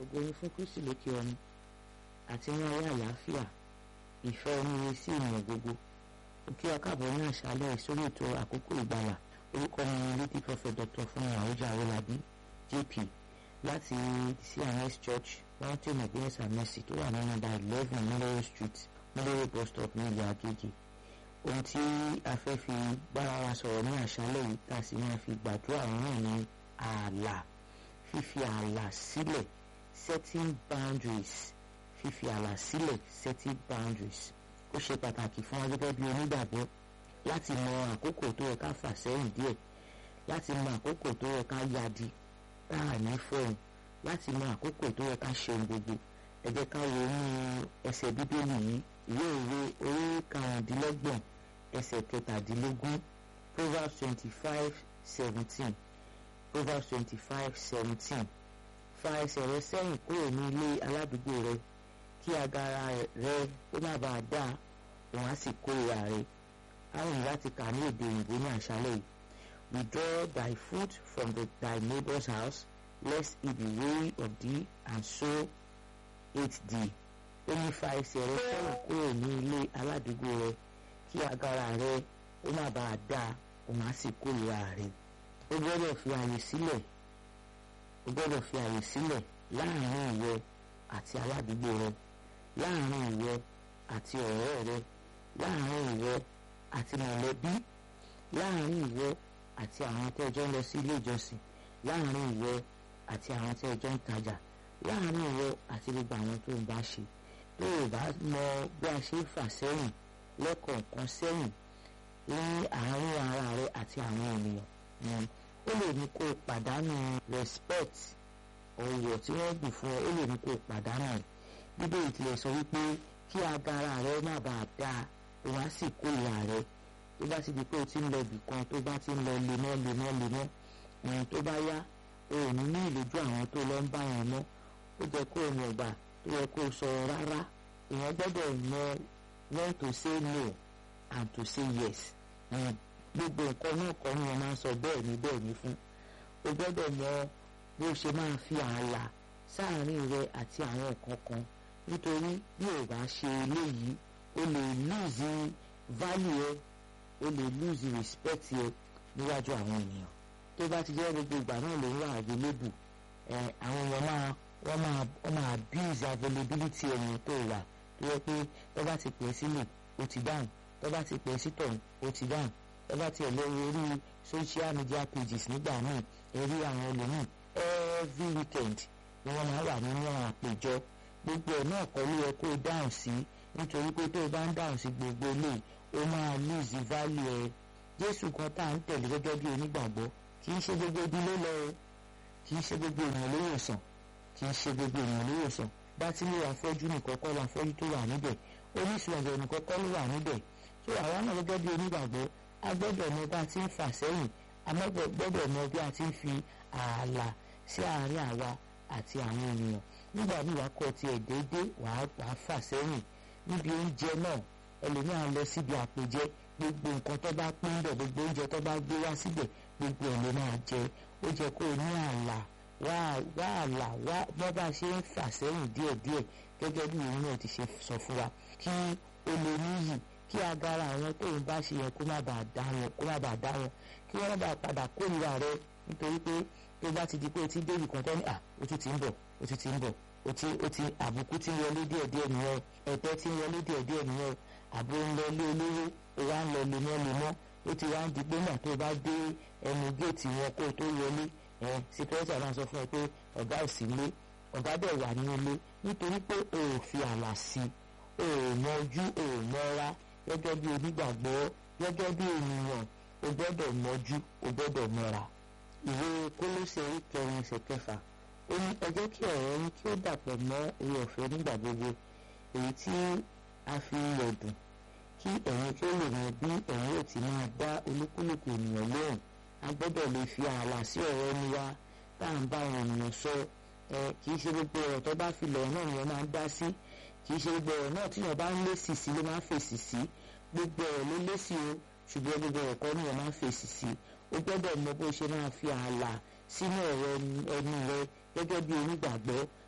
ògo ni fún kristi lókè ọ̀run àti ní ayé àlàáfíà ìfẹ́ oníire sí ènìyàn gbogbo òkè akáàbọ̀ ní àṣálẹ́ sórí ètò àkókò ìgbàlà orúkọ mi ni lady prophet dr fúnmi àwùjọ àwòlábí jp láti cns church mountain of grace and mercy tó wà ní nọ́mbà eleven nílẹ̀rọ street nílẹ̀rọ bus stop ní ìlú agége ohun tí a fẹ́ fi bára wa sọ̀rọ̀ ní àṣálẹ́ yìí tá a sì máa fi gbàdúrà náà ní ààlà fífi ààlà sílẹ̀ setting boundaries fífi ààlà sílẹ̀ setting boundaries ó ṣe pàtàkì fún wa gẹ́gẹ́ bí onígbàgbọ́ láti mọ àkókò tó yẹ ká fà sẹ́yìn díẹ̀ láti mọ àkókò tó yẹ ká yadi tá à ní fọ́ọ̀n láti mọ àkókò tó yẹ ká ṣe ohun gbogbo ẹ jẹ́ ká wo ní ẹsẹ̀ bíbélì yìí ìwé ìwé orí karùndínlọ́gbọ̀n ẹsẹ̀ kẹtàdínlógún proverbs twenty five seventeen proverbs twenty five seventeen fa ẹsẹ̀ rẹ sẹ́yìn kúrò ní ilé aládùúgbò rẹ kí agara rẹ ó má bàa dà òun á sì kórìíra rẹ àwọn ìyá ti kà ní èdè òyìnbó ní àṣálẹ́ yìí withdraw thy foot from the, thy neighbor's house lest he be weary of thee and so hate thee ó ní fa ẹsẹ̀ rẹ sẹ́yìn kúrò ní ilé aládùúgbò rẹ kí agara rẹ ó má bàa dà òun á sì kórìíra rẹ ó gbọ́dọ̀ fi àyè sílẹ̀ ó gbọ́dọ̀ fi àyè sílẹ̀ láàrin ìwọ àti aládùúgbò rẹ láàrin ìwọ àti ọ̀rẹ́ rẹ láàrin ìwọ àti mọ̀lẹ́bí láàrin ìwọ àti àwọn tẹ́ ẹjọ́ ń lọ sí ilé ìjọsìn láàrin ìwọ àti àwọn tẹ́ ẹjọ́ ń tajà láàrin ìwọ àti gbogbo àwọn tó ń bá ṣe tó o bá mọ bí a ṣe ń fà sẹ́yìn lẹ́kọ̀ọ̀kan sẹ́yìn ní àárín ara rẹ àti àwọn ènìyàn ó lè ní kó o pàdánù respect ọ̀wọ̀ tí wọ́n gbìn fún ọ ó lè ní kó o pàdánù rẹ̀ bíbélì tilẹ̀ sọ wípé kí agara rẹ má bàa da òun á sì kórìíra rẹ tó bá ti di pé o ti ń lọ ibì kan tó bá ti ń lọ lemọ́ lemọ́ lemọ́ ohun tó bá yá o ò ní ní ìlójú àwọn tó lọ ń bá wọn mọ́ ó jẹ́ kó o mọ̀ gbà tó yẹ kó o sọ rárá èèyàn gbọ́dọ̀ mọ when to say no and to say yes gbogbo nǹkan náà kọ́ ni wọ́n máa ń sọ bẹ́ẹ̀ ni bẹ́ẹ̀ ni fún o gbọ́dọ̀ mọ bó ṣe máa fi ààlà sáàárín rẹ àti àwọn nǹkan kan nítorí bí o bá ṣe eléyìí o lè lose value ẹ o lè lose respect ẹ níwájú àwọn ènìyàn tó bá ti jẹ́ gbogbo ìgbà náà ló ń wà available ẹ àwọn èèyàn máa wọ́n máa wọ́n máa abuse availability ẹ̀yìn tó wà tó yẹ pé tó bá ti pè é sílẹ̀ o ti dáhùn tó bá ti pè é sítọ̀ o ti dáhùn ẹ bá tiẹ̀ lọ orí social media pages nígbà míì ẹ rí àwọn olómìn every weekend ni wọ́n máa wà nínú àwọn àpèjọ gbogbo ẹ̀ náà kọ́ ló yẹ kó o dáhùn sí nítorí pé tó o bá ń dáhùn sí gbogbo eléyìí o máa lose value ẹ jésù kan tá à ń tẹ̀lé gẹ́gẹ́ bí onígbàgbọ́ kì í ṣe gbogbo ibi ló lọ o kì í ṣe gbogbo ènìyàn ló wòsàn kì í ṣe gbogbo ènìyàn ló wòsàn bá tí ló wà fọ́jú nìkan kọ́ la fọ́jú tó wà níbẹ̀ oníṣòwò ọ̀gẹ̀ nìkan kọ́ ló wà níbẹ̀ tó àwa náà gẹ́gẹ́ bí onígbàgbọ́ a gbọ́dọ̀ mọ bá a ti ń fà sẹ́yìn a gbọ́dọ̀ mọ bí a ti ń fi ààlà sí àárín àwa àti àwọn ènìyàn nígbà míì wàá kọ́ tiẹ̀ déédé wàá wàá fà sẹ́yìn níbi oúnjẹ náà ẹlòmíràn lọ síbi àpèjẹ gbogbo nǹkan tó bá pín bẹ̀ gbogbo oúnjẹ tó bá gbé wá síbẹ̀ gbogbo ẹ̀ ló máa jẹ ó jẹ kó o ní ààlà wá wá ààlà wá bọ́ bá a ṣe ń fà sẹ́yìn díẹ̀díẹ̀ gẹ́gẹ́ bí òun náà ti ṣe sọ fún wa kí o lè níyì kí agara àwọn tó ń bá ṣe yẹn kó má bàa dá wọn kó má bàa dá wọn kí wọ́n má bàa padà kórìíra rẹ nítorí pé tó bá ti di pé o ti débì kan tó ní à o ti ti ń bọ̀ o ti ti ń bọ̀ o ti o ti àbùkù ti ń wọlé díẹ̀díẹ̀ nìyẹn ẹ̀tẹ́ ti ń wọlé díẹ̀díẹ̀ nìyẹn àbò ń lọ lé olówó o wá ń lọ lemọ́lemọ́ ó ti wá ń di pé náà tó bá dé ẹnu géètì wọn kó o tó wọlé ẹ síkírẹ́tì àbá sọ fún ẹ pé ọ̀gá ò sí ilé ọ̀gá dẹ̀ wà ní ilé nítorí pé o ò fi àlà sí o ò mọjú o ò mọ́ra gẹ́gẹ́ bí onígbàgbọ́ gẹ́gẹ́ bí ènìyàn o gbọ́dọ̀ mọ́jú o gbọ́dọ̀ mọ́ra. ìwé kólóṣè kẹrin ẹsẹ̀ kẹfà ó ní ẹ jẹ́ kí ọ̀rọ̀ yín kí ó dàpọ̀ mọ́ oore ọ̀fẹ́ nígbà gbogbo èyí tí a fi yọ̀ dùn kí ẹ̀yin kí ó lè mọ bí ẹ̀yin ò ti máa dá olúkúlùkù ènìyàn lóhùn a gbọ́dọ̀ lè fi ààlà sí ọ̀rọ̀ ẹni wa tá à ń bá àwọn ènìyàn sọ ẹ kì í ṣe gbogbo ọ̀rọ̀ tó bá fi lọ̀rọ̀ náà ni wọ́n máa ń dá sí kì í ṣe gbogbo ọ̀rọ̀ náà tí wọ́n bá ń lésì sí ló máa ń fèsì sí gbogbo ọ̀rọ̀ ló lésì o ṣùgbọ́n gbogbo ọ̀rọ̀ kọ́ ni wọ́n máa ń fèsì sí o gbọ́dọ̀ mọ bó ṣe máa fi ààlà sínú ọ̀rọ̀ ẹni rẹ gẹ́gẹ́ bí onígbàgbọ́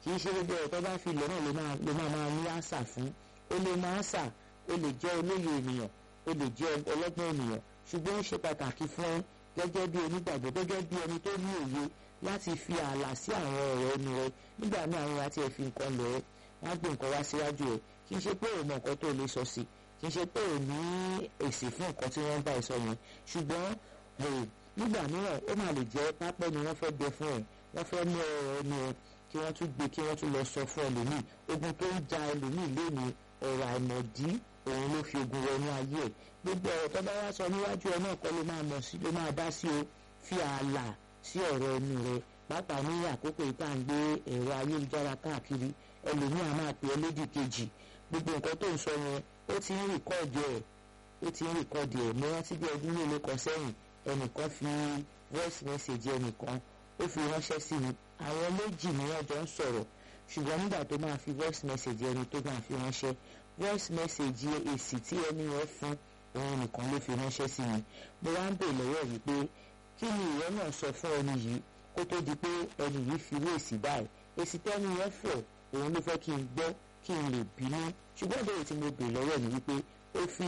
kì í ṣe gbogbo ọ̀rọ̀ tó bá fi lọ náà ló máa ló máa máa ní àṣà fún ó lè máa àṣà ó lè jẹ́ olóye ènìyàn ó lè jẹ́ ọlọ́gbọ́n ènìyàn ṣùgbọ́n ó ṣe pàtàkì fún ẹ gẹ́gẹ́ bí onígbàgbọ́ gẹ́gẹ́ bí ẹni tó ní òye láti fi ààlà sí àwọn ọ̀rọ̀ ẹnu rẹ nígbà míì àwọn àti ẹ̀ fi nǹkan lọ ẹ́ wọ́n á gbé nǹkan wá síwájú ẹ̀ kì í ṣe pé òun mọ nǹkan tó lè sọ sí kì í ṣe pé òun ní èsì fún nǹkan tí wọ́n bá ẹ sọ yẹn ṣùgbọ́n nígbà mìíràn ó máa lè jẹ́ pápẹ́ ni wọ́n fẹ́ gbé fún ẹ wọ́n fẹ́ mú ọ̀rọ̀ ẹnu ẹ kí wọ́n tún gbé kí wọ́n tún lọ sọ fún ẹlòmíì ogun tó ń ja ẹlòmíì léni ọ̀rọ̀ àìmọ̀dí òun ló fi ogun wọnú ayé ẹ̀ gbogbo ọ̀rọ̀ tó bá wá sọ níwájú ẹ náà kọ́ ló máa mọ̀ sí ló máa dá sí o fi ààlà sí ọ̀rọ̀ ẹnu rẹ pàápàá ní àkókò yìí tá à ń gbé ẹ̀rọ ayélujára káàkiri ẹlòmíì á máa pè é lédì kejì gbogbo nǹkan tó ń sọ yẹn ó ti ń rìkọ́ọ̀dì ẹ̀ ó ti ń rìkọ́ọ̀dì ẹ̀ mo rántí bí ọdún mélòó kan sẹ́yìn ẹnìkan fi voice message ẹnìkan ó fi ránṣẹ́ sí mi àwọn méjì ni wọ́n jọ ń sọ̀rọ̀ ṣùgbọ́n nígbà tó máa fi voice message ẹni tó máa fi ránṣẹ́ voice message èsì tí ẹni yẹn fún òun nìkan ló fi ránṣẹ́ sí mi mo wá ń bè lọ́wọ́ yìí pé kí ni ìwọ náà sọ fún ẹni yìí kó tó di pé ẹni yìí fi wé èsì báyìí èsì tẹ́ni yẹn fọ̀ òun ló fẹ́ kí n gbọ́ kí n lè bínú ṣùgbọ́n ìbéèrè tí mo bè lọ́wọ́ ni wípé ó fi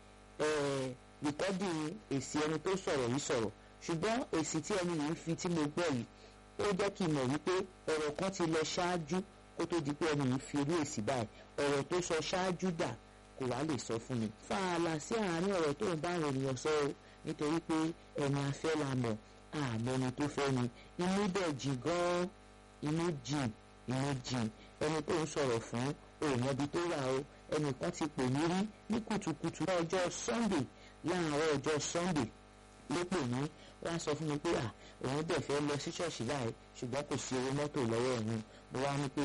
rìkọ́dì èsì ẹni tó sọ̀rọ̀ yìí sọ̀rọ̀ ṣùgbọ́n èsì tí ẹni yìí fi tí mo gbọ́ yìí ó jẹ́ kí n mọ̀ wípé ọ̀rọ̀ kan ti lọ ṣáájú kó tó di pé ẹni yìí fi orí èsì báyìí ọ̀rọ̀ tó sọ ṣáájú dà kò wá lè sọ fún mi. fààlà sí àárín ọ̀rọ̀ tó ń bá àwọn ènìyàn sọ o nítorí pé ẹni afẹ́ la mọ̀ àmọ́ ẹni tó fẹ́ ni inú dẹ̀ jìn gan-an inú jìn inú jìn ẹni tó ń sọ̀rọ̀ fún òun ẹbí tó wà o ẹnìkan ti pè mí rí ní kùtùkùtù ọjọ́ Sunday láàárọ̀ ọjọ́ Sunday ló pè mí wọ́n á sọ fún mi pé à òun dẹ̀ fẹ́ lọ sí ṣọ́ọ̀ṣì láì ṣùgbọ́n kò sí owó mọ́tò lọ́wọ́ òun mo wá ní pé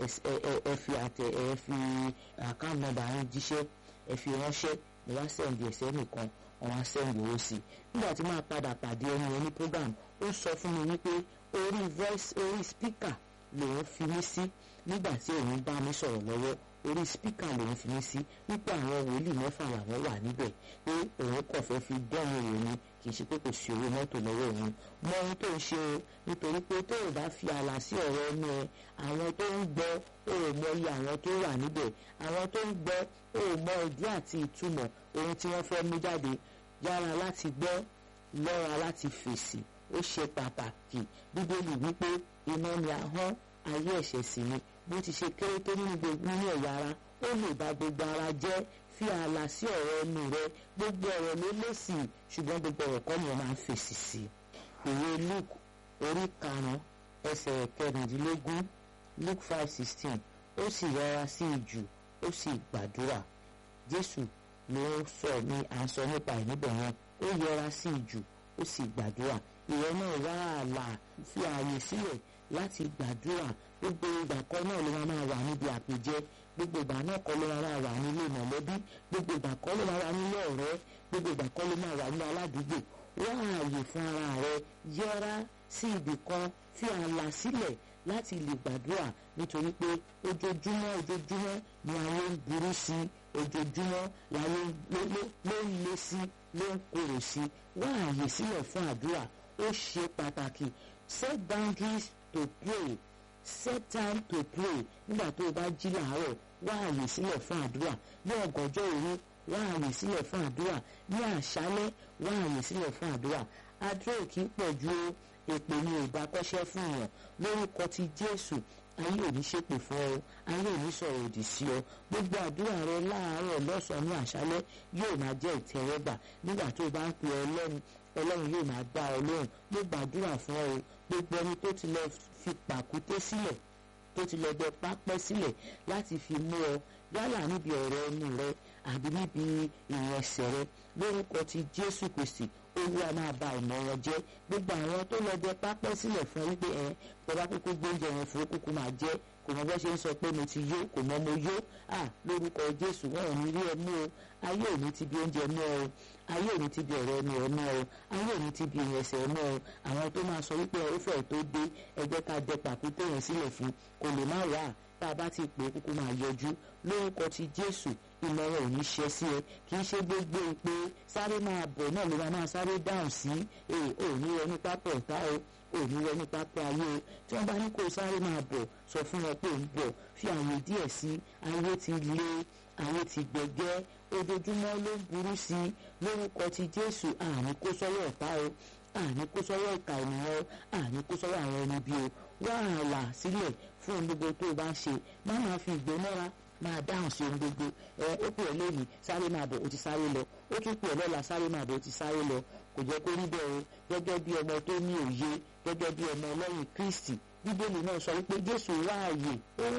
ẹ fi àtẹ ẹ fi àkáǹtì nọ́mbà yín jíṣẹ́ ẹ fi ránṣẹ́ mo wá sẹ́ǹdì ẹ̀sẹ̀ nìkan wọ́n á sẹ́ǹdì owó sí i nígbà tí máa padà pàdé ẹni ẹni program ó sọ fún mi wípé orí voice orí speaker lòun fi mí sí nígbà tí òun bá mi sọ̀rọ̀ lọ́wọ́ orí spíkà lòun fi mí sí wípé àwọn wòlíì mẹ́fà làwọn wà níbẹ̀ pé òun kàn fẹ́ fi dẹ́rùn òun ni kì í ṣe pé kò sí owó mọ́tò lọ́wọ́ òun mọ ohun tó ń ṣe o nítorí pé tó o bá fi ààlà sí ọ̀rọ̀ ẹnu ẹ àwọn tó ń gbọ́ o ò mọ iye àwọn tó wà níbẹ̀ àwọn tó ń gbọ́ o ò mọ ìdí àti ìtumọ̀ ohun tí wọ́n fẹ́ mú jáde yára láti gbọ́ lọ́ra láti fèsì ó ṣe pàtàkì bíbélì wípé iná ni ahọ́n ayé ẹ̀ṣẹ̀ sì ni bó ti ṣe kéré tó nínú gbogbo nínú ẹ̀yà ara ó lè bà gbogbo ara jẹ́ fi ààlà sí ọ̀rọ̀ ẹnu rẹ gbogbo ọ̀rọ̀ ló lèsì ṣùgbọ́n gbogbo ọ̀rọ̀ kọ́ ni wọ́n máa ń fèsì sí i ìwé Luke orí karùn-ún ẹsẹ̀ kẹrìndínlógún Luke five sixteen ó sì rọra sí ìjù ó sì gbàdúrà Jésù ló sọ ní à ń sọ nípa ẹ̀ níbẹ̀ yẹn ó yẹra sí ìjù ó sì gbàdúrà ìwọ náà wá ààlà fi ààyè sílẹ̀ láti gbàdúrà gbogbo ìgbà kan náà ló máa wà níbi àpèjẹ gbogbo ìgbà náà kọ́ ló máa wà nílé mọ̀lẹ́bí gbogbo ìgbà kan ló máa wà nílé ọ̀rẹ́ gbogbo ìgbà kan ló máa wà nílé aládùúgbò wá ààyè fún ara rẹ yẹra sí ibì kan fi ààlà sílẹ̀ láti lè gbàdúrà nítorí pé ojoojúmọ́ ojoojúmọ́ ni ayé ń burú sí ojoojúmọ́ láyé ló ń le sí ló ń korò sí wá ààyè sílẹ̀ fún àdúrà ó ṣe pàtàkì set boundaries to pray set time to pray nígbà tó o bá jí làárọ̀ wá àyè sílẹ̀ fún àdúrà ní ọ̀gànjọ́ òru wá àyè sílẹ̀ fún àdúrà ní àṣálẹ́ wá àyè sílẹ̀ fún àdúrà àdúrà ò kì í pọ̀ ju èpè ní ìgbà kọ́ṣẹ́ fún yàn lórúkọ ti Jésù ayé ò ní ṣépè fún ọ ayé ò ní sọ̀rọ̀ òdì sí ọ gbogbo àdúrà rẹ láàárọ̀ lọ́sàn-án ní àṣálẹ́ yóò máa jẹ́ ìtẹ́wọ́gbà nígbà tó o bá ń pe Ọlọ́run Ọlọ́run yóò máa dá ọ lóhùn ló gbàdúrà fún ọ gbogbo ẹni tó ti lọ fi pàkúté sílẹ̀ tó ti lọ bẹ pápẹ́ sílẹ̀ láti fi mú ọ yálà níbi ọ̀rọ̀ ẹnu rẹ àbí níbi ìrìn ẹsẹ̀ rẹ lórúkọ ti Jésù Kristi olúwa máa ba ìmọ̀ wọn jẹ́ gbogbo àwọn tó lọ bẹ pápẹ́ sílẹ̀ fún ẹ wípé ẹ bọ́lá kúkú gbóúnjẹ wọn fún kúkú máa jẹ́ kò mọ bó ṣe ń sọ pé mo ti yó kò mọ mo yó à lórúkọ Jésù wọn ò ní rí ẹ mú o ayé ò ní ti bí oúnjẹ mú ọ ayé ò ní ti bí ọ̀rọ̀ ẹnu ẹ mú ọ ayé ò ní ti bí ìrìn ẹsẹ̀ mú ọ àwọn tó máa sọ wípé ó fẹ́ tó dé ẹ jẹ́ ká dẹ pàkúté yẹn sílẹ̀ fún kò lè má wà tá a bá ti pè é kúkú máa yọjú lórúkọ ti Jésù ìmọ̀ràn ò ní ṣe sí ẹ kì í ṣe gbogbo ìpè sáré máa bọ̀ náà ló máa máa sáré dáhùn sí ẹ ò ní ẹni pápọ̀ ọ̀tá o òní wọ ní pápá ayé o tí wọ́n bá ní kó sáré máa bọ̀ sọ fún wọn pé ń bọ̀ fi àyè díẹ̀ sí ayé ti le ayé ti gbẹ̀gẹ́ ojoojúmọ́ ló ń burú sí i lórúkọ ti jésù àní kó sọ́wọ́ ọ̀tá o àní kó sọ́wọ́ ìka ènìyàn o àní kó sọ́wọ́ àwọn ẹni bí o wá ààlà sílẹ̀ fún ohun gbogbo tó o bá ń ṣe má máa fi ìgbónára máa dáhùn sí ohun gbogbo ẹ ó pè ọ́ lónìí sáré máa bọ̀ ó ti sáré lọ ó tún pè ọ́ lọ́la sáré máa bọ̀ ó ti sáré lọ kò jẹ́ kó rí bẹ́ẹ̀ o gẹ́gẹ́ bí ọmọ tó ní òye gẹ́gẹ́ bí ọmọ ọlọ́run kristi bíbélì náà sọ wípé jésù wá ààyè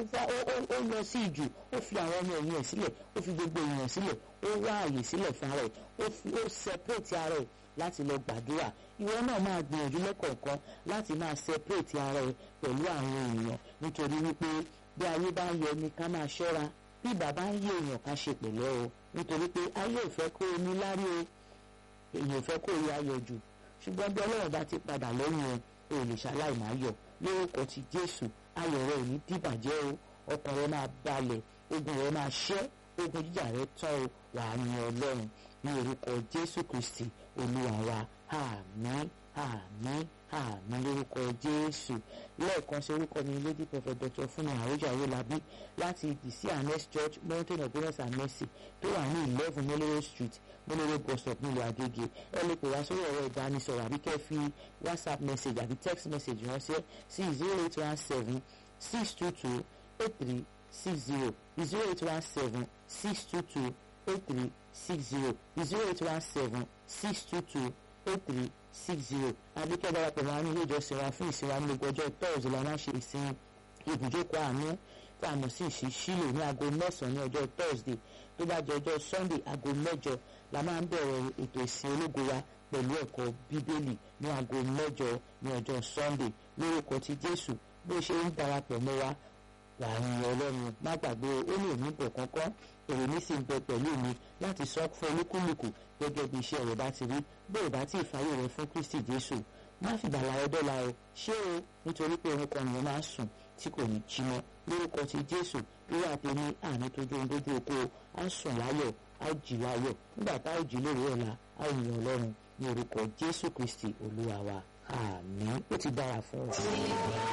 ó lọ sí ìjù ó fi àwọn ọmọ ẹ̀yìn ẹ̀ sílẹ̀ ó fi gbogbo èèyàn sílẹ̀ ó wá ààyè sílẹ̀ fún ara ẹ̀ ó separate ara ẹ̀ láti lọ gbàdúrà ìwọ náà máa gbìyànjú lẹ́kọ̀ọ̀kan láti máa separate ara ẹ̀ pẹ̀lú àwọn èèyàn nítorí wípé bí ayé bá ń yọ ni ká máa ṣọ́ra bí bàbá ń yé èèyàn ká ṣe pẹ̀lẹ́ o nítorí pé ayé ò fẹ́ kó o ní lárí o èèyàn fẹ́ kó o yá yọ jù ṣùgbọ́n bí ọlọ́run bá ti padà lẹ́yìn ẹ o lè ṣaláì máa yọ̀ lórúkọ ti jésù ayọ̀ rẹ ò ní dìbàjẹ́ o ọkàn rẹ máa balẹ̀ ogun rẹ máa ṣẹ́ ogun jíjà rẹ tán o wà á yin ọlọ́run ní orúkọ jésù kristi olúwa wa àmín àmín àmín lórúkọ jésù lẹ́ẹ̀kan sí orúkọ mi lady prophet dr fúnmi àròjà owólabí láti the cns church mountain of goodness and mercy tó wà ní eleven moloro street moloro bus stop nílùú àgègè ẹ lè pè wá sórí ẹ̀rọ ìbánisọ̀rọ̀ àbí kẹ́ fi whatsapp message àbí text message ránṣẹ́ sí zero eight one seven six two two eight three six zero zero eight one seven six two two eight three six zero zero eight one seven six two two eight three six zero adékẹ́ darapọ̀ máa ní ilé ìjọsìn wa fún ìsìn wa ní gbogbo ọjọ́ tọ́ọ̀sì la máa ń ṣe ìsìn ibùjókòó àánú tá a mọ̀ sí ìṣísílò ní aago mẹ́sàn-án ní ọjọ́ thursday tó bá jẹ́ ọjọ́ sunday aago mẹ́jọ la máa ń bẹ̀rẹ̀ ètò ìsìn ológo wa pẹ̀lú ẹ̀kọ́ bíbélì ní aago mẹ́jọ ní ọjọ́ sunday lórúkọ ti jésù bó ṣe ń darapọ̀ mọ́ wa wàá yin ọlọ́run má gbàgbé ó lè ní bọ̀ kankan èrè mi sì ń bẹ pẹ̀lú mi láti sọ fún olúkúlùkù gẹ́gẹ́ bí iṣẹ́ rẹ̀ bá ti rí bó ìbá tí ìfàyè rẹ̀ fún kristi jésù má fi gbàlà rẹ dọ́là o ṣé o nítorí pé òun kan nìyẹn máa sùn tí kò ní jí mọ́ lórúkọ ti jésù irú àtẹni àní tójú ohun dójú oko á sùn láyọ̀ á jì láyọ̀ nígbà tá a jì lórí ọ̀la á yin ọlọ́run ní orúkọ jésù kristi olúwa wa àmín ó ti dára fún ọ.